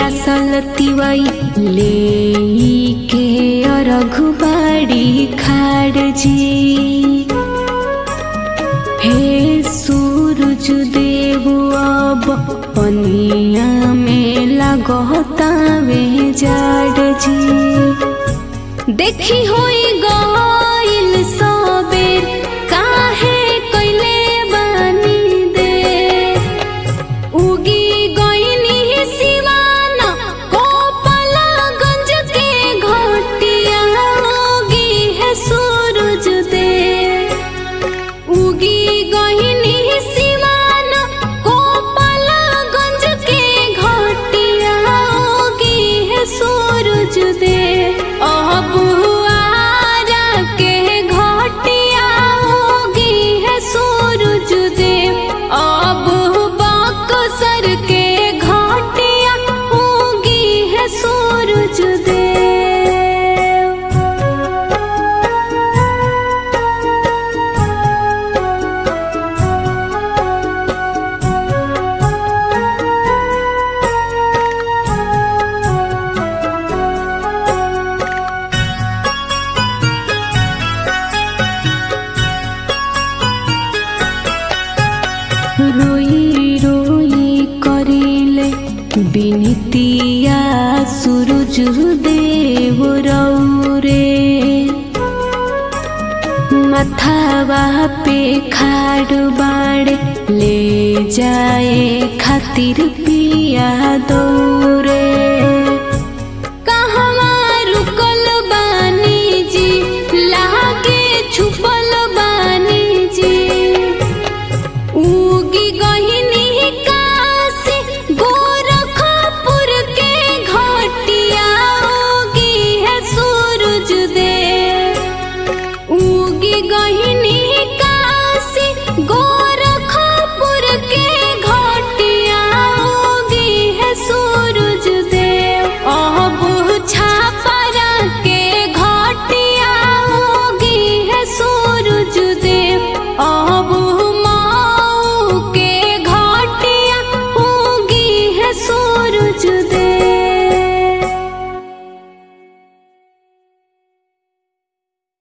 पियासल तिवई ले के अरघुबाड़ी खाड़ जी हे सूरज देव अब पनिया में लगतावे जाड़ जी देखी होई गइल सबेर काहे कइले बानी दे उगी गइनी सिवान गोपालगंज के घटिया उगी है सूरज दे उगी गइनी सिवान गोपालगंज के घटिया उगी है सूरज दे अब आरा के घटिया उगी है सूरज दे अब बक्सर के घटिया उगी है सूरज दे रोई रोई करिले बिनतिया सूरज देव रौरे मथावा पे खाड़ बाड़े ले जाए खातिर पिया दौरे